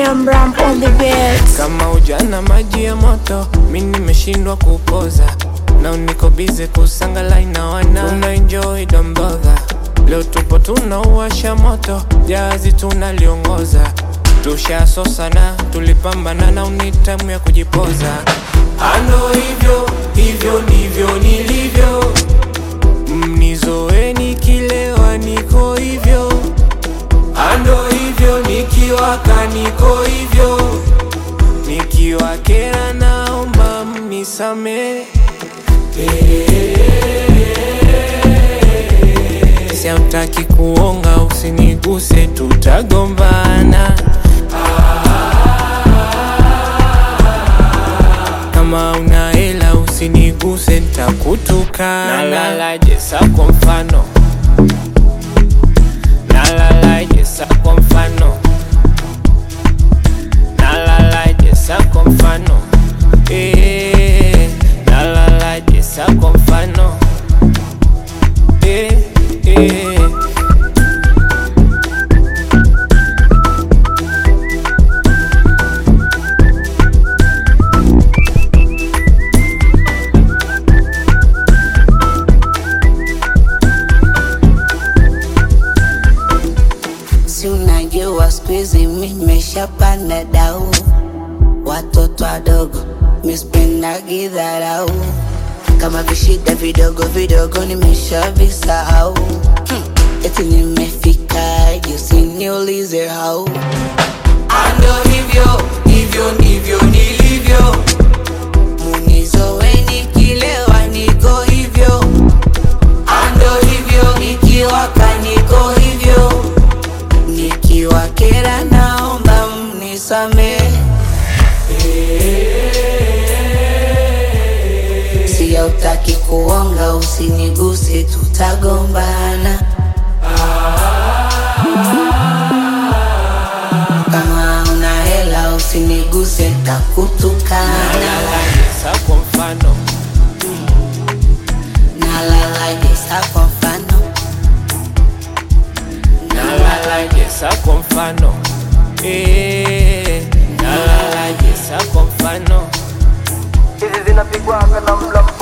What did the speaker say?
Ram Ram on the beat. Kama ujana maji ya moto, mi nimeshindwa kupoza na uniko bize kusangala na wana tuna enjoy domboga. Leo tupo tunauwasha moto, jazi tunaliongoza, tushasosana, tulipambana na unitamu ya kujipoza. Ando hivyo hivyo ndivyo nilivyo, mnizoeni kilewa, niko hivyo ando hivyo nikiwaka niko hivyo nikiwa kera naomba mnisame siautaki kuonga usiniguse tutagombana kama una hela usiniguse ntakutukana nalalaje sa kwa mfano nalalaje sa kwa mfano nalalaje sa kwa mfano eh, nalalaje sa kwa mfano eh, eh. Si unajua siku hizi mi nimeshapanda dau, watoto wadogo mispendagi dharau, kama vishida vidogo vidogo nimeshavisahau. Hmm, eti nimefika juu, usiniulize hau. Ando hivyo hivyo ndivyo nilivyo, munizoweni kilewa, niko hivyo. Ando hivyo nikiwaka, niko hivyo nikiwa kera naomba mnisame siya utaki kuonga usiniguse tutagombana kama una hela usiniguse takutukana nalalaje sa kwa mfano nalalaje sa kwa mfano nalalaje sa kwa mfano eh, nalalaje sa kwa mfano hizi zinapigwaga na mla